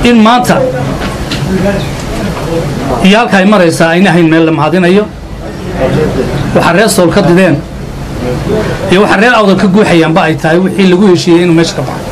in maanta iyo halka ay maraysaa ayna hayn meel la mahadinayo waxaa reer sool ka dideen iyo waxaa reer awdal ka guuxayaanba ay tahay wixii lagu heshiiyey inuu meesha ka baxo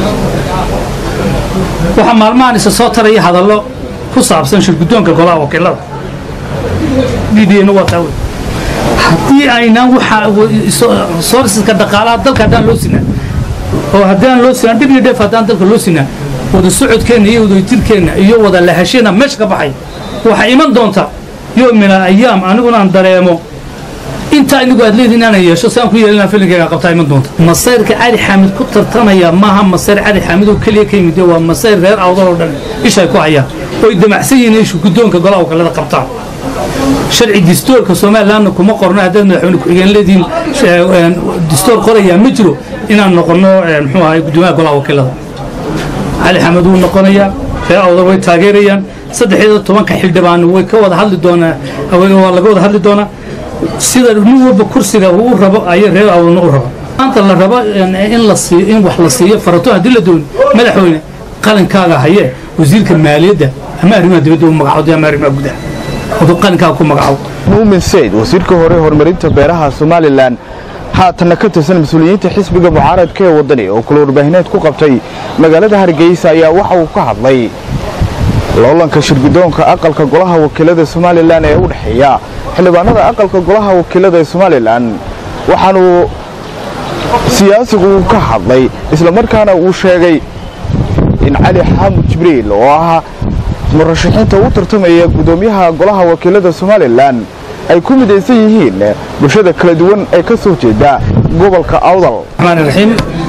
waxaa maalmahan isa soo taraya hadallo ku saabsan shirguddoonka golaha wakiilada ddna waa taa wey haddii aynaan waxa soorsiska dhaqaalaha dalka haddaan loo sinaa oo haddaan loo sinaa dhib iyo dheef haddaan dalka loo sinaa wada socodkeenna iyo wadajirkeenna iyo wada lahasheenna meesha ka baxay waxaa iman doonta yo min al ayaam aniguna aan dareemo intaa inigu aad leediin inaanan yeesho si aan ku yeelina filinkayga qabtaa iman doonta masayrka cali xaamid ku tartamaya maaha masayr cali xaamid oo keliya ka yimid waa masayr reer awdal oo dhan ishay ku hayaan oy damacsan yihiin ishu guddoonka golaha wakaalada qabtaan sharci distoorka somalilandna kuma qorno haddaad madaxweyne ku-xigeen leediin distoor qorayaa ma jiro inaan noqonno muxuu ahay guddoomiyaha golaha wakiilada cali xamed wuu noqonayaa reer awdal way taageerayaan saddexiyo tobanka xildhibaan way ka wada hadli doonaa waa laga wada hadli doonaa sida nin walba kursiga uu u rabo ayay reer awdalna u rabo maanta la rabo in la siiyo in wax la siiyo farato haddii la dooni madaxweyne qalinkaaga haye wasiirka maaliyadda ama arrimaha dibadda u magacawda ama arrimaha gudaha aduu qalinkaaga ku magacawo muumin sayd wasiirka hore horumarinta beeraha somalilan haatanna ka tirsan mas-uuliyiinta xisbiga mucaaradka ee waddani oo kula warbaahineed ku qabtay magaalada hargeysa ayaa waxa uu ka hadlay loolanka shirguddoonka aqalka golaha wakiilada somalilan ee u dhexeeya xildhibaanada aqalka golaha wakiilada ee somalilan waxaanuu siyaasigu uu ka hadlay islamarkaana uu sheegay in cali xaamud jibriil oo ahaa murashaxiinta u tartamaya guddoomiyaha golaha wakiilada somalilan ay ku midaysan yihiin bulshada kala duwan ee ka soo jeeda gobolka awdal الرحمن الرحيم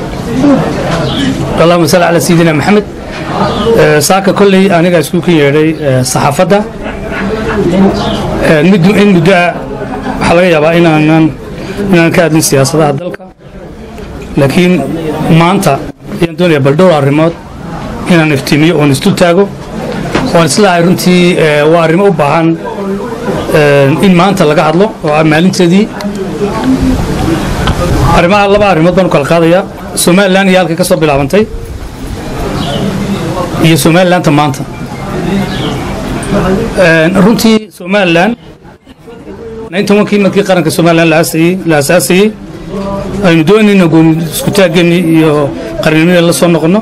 اللهم صل على سيدنا محمد saaka kolley aniga isku ka yeedhay saxaafadda mid in muddo ah waxaa laga yaabaa inaanan inaan ka hadlin siyaasadaha dalka laakiin maanta ayaan doonayaa bal dhowr arrimood inaan iftiimiyo oon isdul taago oon islahay runtii waa arrimo u baahan in maanta laga hadlo oo ah maalinteedii arrimaha laba arrimood baan u kala qaadayaa somalilan iyo halkay ka soo bilaabantay iyo somalilanta maanta runtii somalilan kii markii qaranka somalilan la asaasayey aynu doonayna gooni isku taaggeennii iyo qarnimada la soo noqonno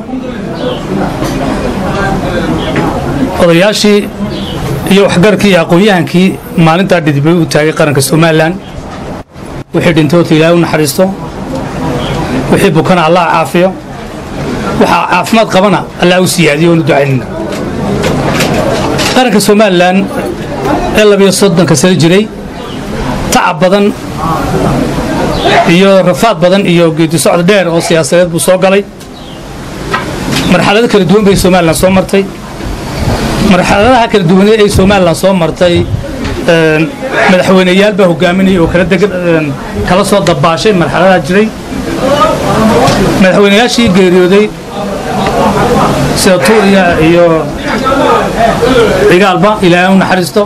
odayaashii iyo waxgarkii iyo aqoon-yahankii maalintaa dhidibay u taagay qaranka somalilan wixii dhintoota ilaahay u naxariisto wixii bukana allah caafiyo waxaa caafimaad qabana allah u siyaadiyo oonu ducaynayna qaranka somalilan ee labiyo soddonka sano jiray tacab badan iyo rafaad badan iyo geedi socod dheer oo siyaasadeed buu soo galay marxalado kala duwan bay somalilan soo martay marxaladaha kala duwaneed ay somalilan soo martay madaxweyneyaal baa hogaaminayay oo kala deg kala soo dabaashay marxaladaha jiray madaxweyneyaashii geeriyooday sida tuuriya iyo cigaalba ilaahay u naxariisto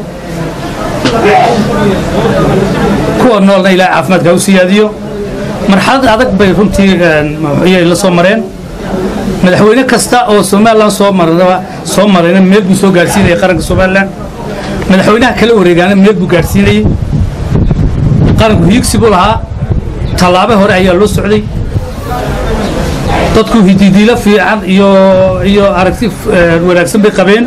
kuwa noolna ilaahay caafimaadka u siyaadiyo marxalad adag bay runtii ayay la soo mareen madaxweyne kasta oo somalilan soo maraba soo marayna meel buu soo gaadhsiinayay qaranka somalilan madaxweynaha kala wareegaana meel buu gaadhsiinayey qaranku hiigsi buu lahaa tallaabe hore ayaa loo socday dadku hididiilo fiican iyo iyo aragti wanaagsan bay qabeen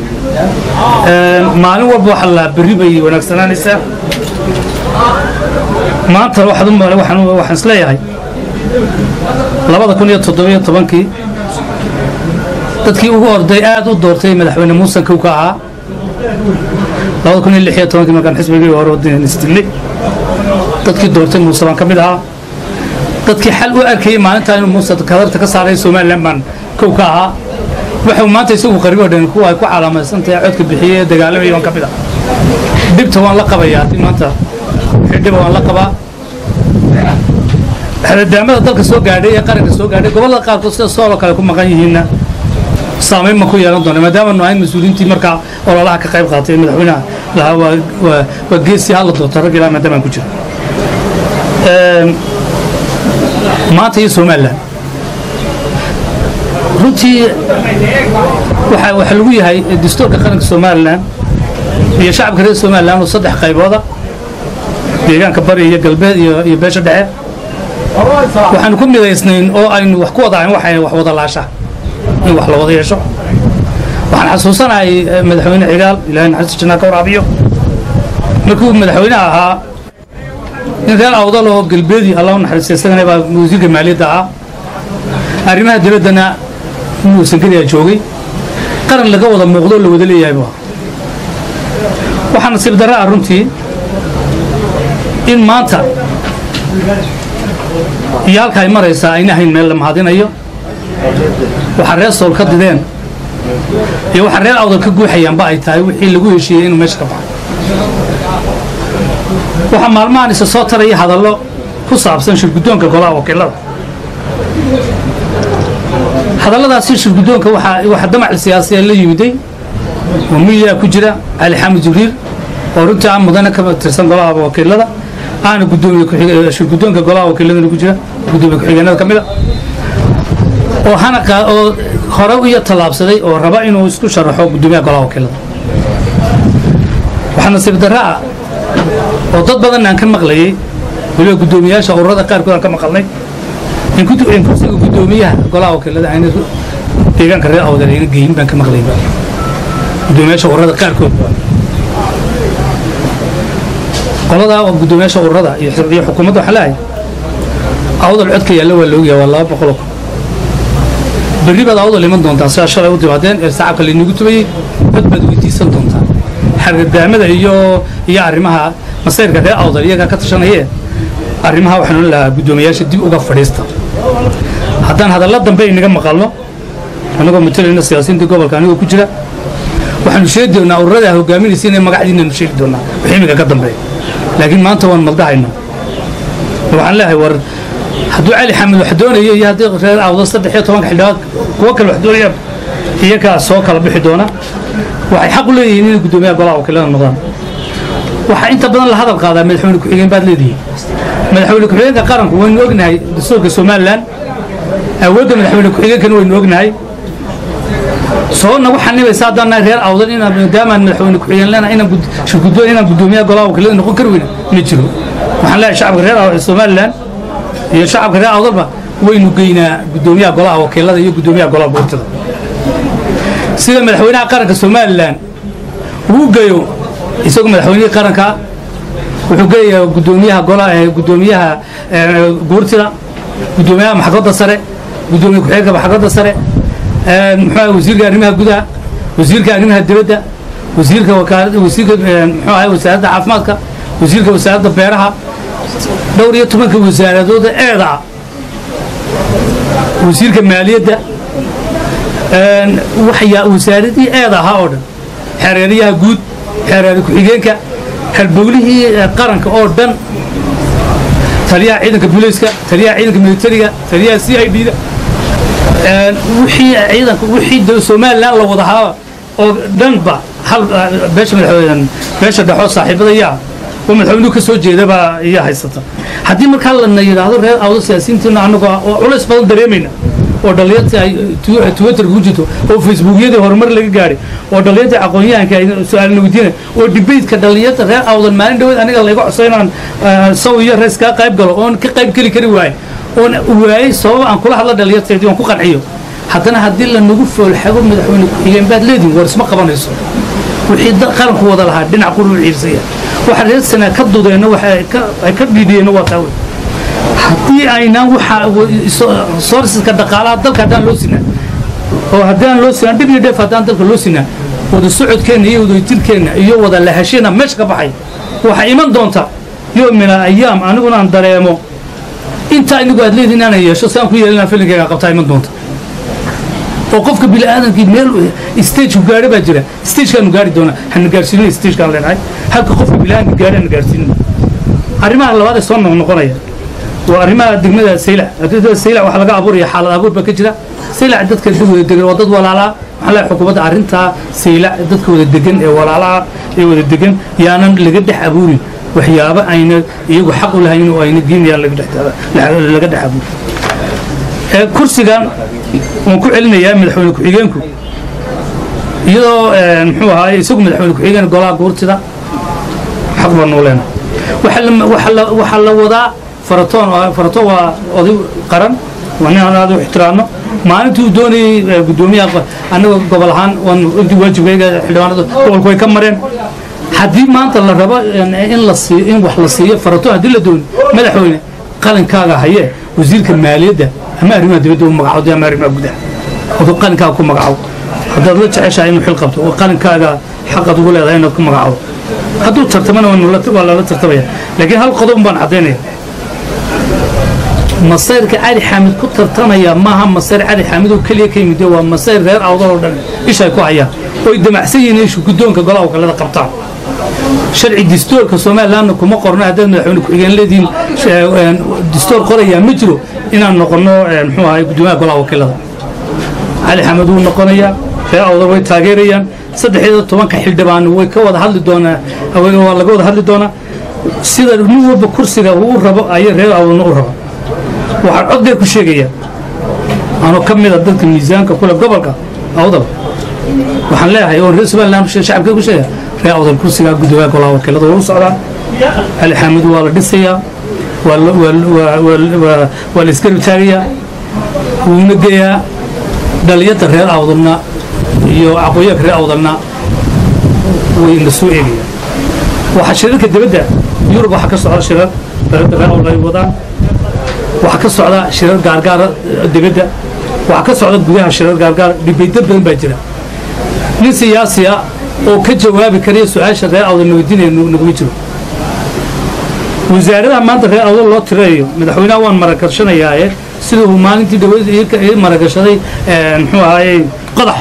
maalin walba waxa la berri bay wanaagsanaanaysaa maanta waxaad u male waxaan waxaan isleeyahay labada kun iyo toddobiyo tobankii dadkii ugu orday aad u doortay madaxweyne muusan kow ka ahaa labada kun iyo lix iyo tobankii markaan xisbigii hore waddan isdilnay dadkii doortay muuse baan ka mid ahaa dadkii xal u arkayay maalintaa inuu muuse kadarta ka saaray somalilan baan kow ka ahaa waxuu maanta isagu qaribo dhan kuwa ay ku calaamaysantahay codka bixiyey ee dagaalamaya baan ka mid ah dhibta waan la qabayaa haddii maanta wixii dhiba waan la qabaa xadadaamada dalka soo gaadhay ee qaranka soo gaadhay gobollada qaarkood sida sooloo kale ku maqan yihiinna saamayn ma ku yeelan doona maadaama nu ahayn mas-uuliyiintii markaa ololaha ka qayb qaatay madaxweynaha lahaa waa geesi hala doorto rag ilaa maadaama aan ku jiro maanta iyo somalilan runtii waxa waxa lagu yahay dastuurka qaranka somalilan iyo shacabka reer somalilan oo saddex qaybooda deegaanka bari iyo galbeed iyo iyo beesha dhexe waxaanu ku midaysnayn oo aynu wax ku wada ahayn waxay wax wada laasha in wax la wada yeesho waxaan xasuusanahay eh, madaxweyne cigaal ilaahay naxariista jannaa ka waraabiyo markuu madaxweynaha ahaa in reer awdal oo galbeedi allah u naxariista isagana baa wasiirka maaliyadda ah arrimaha dibaddana muusan keliya joogay qaran laga wada muuqdo oo la wada leeyahay buu ahaa waxaa nasiib darra ah runtii in maanta iyo halka ay maraysaa ayna ahayn meel la mahadinayo waxaa reer sool ka dideen iyo waxaa reer awdal ka guuxayaanba ay tahay wixii lagu heshiiyey inuu meesha ka baxo waxaa maalmahan isa soo taraya hadallo ku saabsan shirguddoonka golaha wakiilada hadalladaasi shirguddoonka waxaa waxaa damac siyaasiya la yimiday oo miyaa ku jira cali xamed jibriil oo runtii aan mudane ka tirsan golaha wakiilada aana gudoomiye ku-xig- shirguddoonka golaha wakiiladana ku jira gudoomiye ku-xigeenada ka mid a oo hana qaa- oo hore iyo tallaabsaday oo raba inuu isku sharaxo gudoomiyaha golaha wakiilada waxaa nasiib darra ah oo dad badan aan ka maqlayay weliba guddoomiyaasha ururada qaarkood aan ka maqalnay in kutu- in kursiga guddoomiyaha golaha wakiilada ayna deegaanka reer awdal ayna geyin baan ka maqlayay guddoomiyaasha ururada qaarkood qoladaa oo guddoomiyaasha ururada iyo xir- iyo xukuumadda waxaa leeyahay awdal codka yaalla waa laogyahay waa laba boqol oo kun berri baad awdal iman doontaa sidaa shalay u timaadeen ee sacabka laynagu tubayey cod baad weydiisan doontaa xargadaamada iyo iyo arrimaha masayrka reer awdal iyagaa ka tashanayee arrimaha waxaan odhan lahaa guddoomiyaasha dib uga fadhiista haddaan hadalla dambe inaga maqalno anagoo matalayna siyaasiyiinta gobolka anigoo ku jira waxaanu sheegi doonaa ururada hogaaminaysa inay magacdiinanu sheegi doonaa wixii imiga ka dambeeya laakiin maanta waan maldahayna waxaan leeyahay war hadduu cali xamed wax doonayo iyo haddii reer awdo saddex iyo tobanka xildhibaad kuwo kale wax doonayaan iyagaa soo kala bixi doona waxay xaq u leeyihiin inay guddoomiyaha golaha wakiilada noqdaan waxaa inta badan la hadal qaadaa madaxweyne ku-xigeen baad leedihiin madaxweyne ku-xigeenka qaranku waynu ognahay dastuurka somalilan awoodda madaxweyne ku-xigeenkana waynu ognahay soo nagu xanibaysa haddaan nahay reer awdan inaan maadaamaan madaxweyne ku-xigeen lena inaan gud- shirguddoon inaan guddoomiyaha golaha wakiilada noqon kari weyna ma jiro waxaan leeyahay shacabka reer Aw- somalilan iyo shacabka reer awdalba waynu geynaa guddoomiyaha golaha wakiilada iyo guddoomiyaha golaha boortada sida madaxweynaha qaranka somalilan uu geeyo isagu madaxweynihii qaranka wuxuu geeyayaa guddoomiyaha golaha eh, guddoomiyaha eh, guurtida guddoomiyaha maxkamadda sare guddoomiye ku-xigeenka maxkamadda sare eh, muxuu ahay wasiirka arrimaha gudaha wasiirka arrimaha dibadda wasiirka wakaalada wasiirka eh, muxuu ahay wasaaradda caafimaadka wasiirka wasaaradda beeraha dhowr iyo tobanka wasaaradooda eeda ah wasiirka maaliyadda een, waxyaa wasaaradii eeda ahaa oo dhan xereeriyaha guud xereeri ku-xigeenka halbowlihii eh, qaranka oo dhan taliyaha ciidanka booliiska taliyaha ciidanka militariga taliyaha c i d da een, wixii ciidanka wixii dal- somalilan la wada haaba oo dhanba hal eh, beesha madaxweyne beesha dhexoo saaxiibada yaa oo madaxweynuhu ka soo jeeda baa iya haysata haddii markaa lana yidhaahdo reer awdo siyaasiyiintiina annagoo ah oo culays badan dareemayna oo dhallinyartii ay tu- twitter ku jirto oo facebookyadii horumar laga gaadhay oo dhallinyartii aqoon-yahanka ay su-aalna weydiinay oo debateka dhallinyarta reer awdan maalin dhaweed aniga layga codso inaan eh, saw iyo rees kaa qayb galo oon ka qayb geli kari waaye oon waayey sababa aan kula hadla dhallinyarteedii oon ku qanciyo haddana haddii lanagu foolxago madaxweyne ku-xigeen baad leedihin war isma qabanayso wixii da- qaranku wada lahaa dhinac quru u ciirsaya waxa reer sanaa ka dudeenna waxa ay ka- ay ka dhiidiyeenna waa taa wey haddii aynaan waxa soorsiska dhaqaalaha dalka haddaan loo sinaa oo haddaan loo sinaa dhib iyo dheef haddaan dalka loo sinaa wada socodkeenna iyo wadajirkeenna iyo wada lahasheenna meesha ka baxay waxaa iman doonta yo min ayaam aniguna aan dareemo inta inigu aad leedihin inaanan yeesho saan ku yeelina filinkeyga qabtaa iman doonta oo qofka bini'aadamkii meel stageku gaadho baa jira stagekaanu gaari doonaa hana gaarsiinin stagekaan leenahay halka qofka bini'aadamka gaadho hana gaarsiinin arrimaha labaad ee soo noqnoqonaya waa arrimaha degmada saylac degmada saylac waxaa laga abuuraya xaalad abuur baa ka jira saylac dadka dad wada degan waa dad walaalaa waxaa leeyahay xukuumadda arrintaa saylac dadka wada degan ee walaalaha ee wada degan yaanan laga dhex abuurin waxyaabo ayna iyagu xaq u lahayn oo ayna diinayaan laga dhex laga dhex abuurin ee kursigan waan ku celinayaa madaxweyne ku-xigeenku iyadoo muxuu ahaay isagu madaxweyne ku-xigeen golaha guurtida xaq baan noo leenahay waxaa la wadaa faratoon faratoon waa oday qaran waa nin aan aad u ixtiraamno maalintii uu doonayey guddoomiyaha annaga gobol ahaan waan intii waajibkayga xildhibaanada gobolku way ka mareen haddii maanta la rabo in la siiyo in wax la siiyo faratoon haddii la dooni madaxweyne qalinkaaga haye wasiirka maaliyadda ama arrimaha dibadda u magacawday ama arrimaha gudaha aduu qalinkaaga ku magacaw haddaad la jeceshahay inuu xil qabto oo qalinkaaga xaqaad ugu leedahay inaad ku magacawdo hadduu tartamana waa lala tartamaya laakiin hal qodob baan caddaynaya masayrka cali xaamid ku tartamaya maaha masayr cali xaamid oo keliya ka yimid waa masayr reer awdal oo dhan ishay ku hayaan oy damacsan yihiin ishu guddoonka golaha wakalada qabtaan sharci distoorka somalilandna kuma qorno haddaad madaxweyne ku-xigeen leedihiin distoor qorayaa ma jiro inaan noqonno muxuu ahay guddoomiyaha golaha wakiilada cali xamed wuu noqonayaa reer awdal way taageerayaan saddexiyo tobanka xildhibaan way ka wada hadli doonaa waa laga wada hadli doonaa sida nin walba kursiga uu rabo ayay reer awdalna u raba waxaan cod dheer ku sheegayaa anoo ka mida dadka miisaanka kule gobolka awdal waxaan leeyahay oon reer somaliland shacabka ku sheegaya reer awdal kursigaa guddoomiyaha golaha wakiilada waa u socdaan cali xaamid waa la dhisayaa waa la iska ritaagayaa wuuna geeyaa dhaliyadda reer awdalna iyo aqooyaanka reer awdalna way la soo eegayaan waxaa shirarka dibadda yurub waxaa ka socda shirar dhaliyadda reer awdal ay wadaan waxaa ka socda shirar gaargaara dibadda waxaa ka socda gudaha shirar gaargaara dhibaydo badan baa jira nin siyaasiya oo ka jawaabi karaya su-aasha reer awdal nabadinaya naguma jiro wasaaradaha maanta reer awdal loo tirayo madaxweynaha waan maragashanayaaye siduu maalintii dhawad ii maragashaday muxuu ahaayey qodax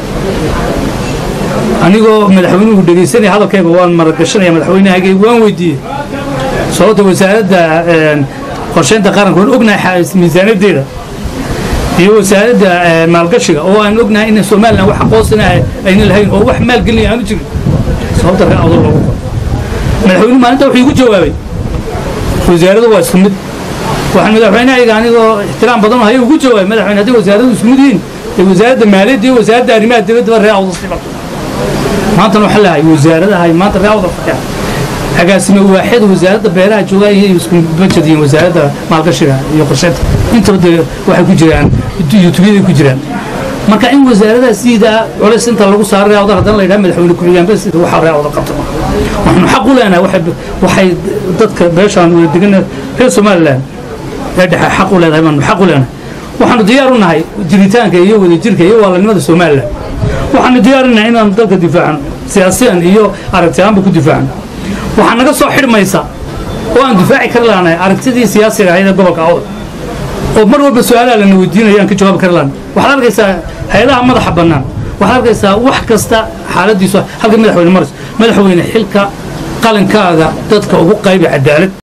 anigoo madaxweynuhu dhegaysanaya hadalkayga waan maragashanaya madaxweynahayga waan weydiiyey sababta wasaaradda qorsheynta qaranka waan ognahay miisaanadeeda iyo wasaaradda maalgashiga oo aan ognahay in somalilan wax aqoonsina ayna lahayn oo wax maalgelinaya aanu jirin sababta reer awdal loogu qoro madaxweynuhu maalinta wuxuu igu jawaabay wasaaradu waa isku mid waxaan madaxweynehayga anigoo ixtiraam badan haya ugu jawaabay madaxweyne hadday wasaaradu isku mid yihiin ee wasaaradda maaliyadda iyo wasaaradda arrimaha dibaddaba reer awdal siman maantana waxaa leeyahay wasaaradaha maanta reer awdal fadhiya agaasime waaxid wasaaradda beeraha joogaa iyo isku bajad yihiin wasaaradda maalgashiga iyo qorsheynta intaba dee waxay ku jiraan yutubyada ku jiraan marka in wasaaradaha sidaa culays inta lagu saaro reer awdal haddana la yidhaha madaxweyne ku-xigeen bas waxaa reer awdal qabta waxaanu xaq u leenahay waxay dadka beeshaan wada degan reer somaliland ee dhexe xaq u leedahay baanu xaq u leenahay waxaanu diyaar u nahay jiritaanka iyo wadajirka iyo waalanimada somaliland waxaanu diyaar u nahay inaanu dalka difaacno siyaasiyan iyo aragti ahaanba ku difaacno waxaa naga soo xidhmaysa oo aan difaaci kari laanahay aragtidii siyaasiga ahayd ee gobolka awdal oo mar walba su-aalaha lana weydiinaya aan ka jawaabi kari laana waxaad arkaysaa hay-adaha madaxa bannaan waxaad arkaysaa wax kasta xaaladiisu halka madaxweyne maris madaxweyne xilka qalinkaaga dadka ugu qaybi cadaalad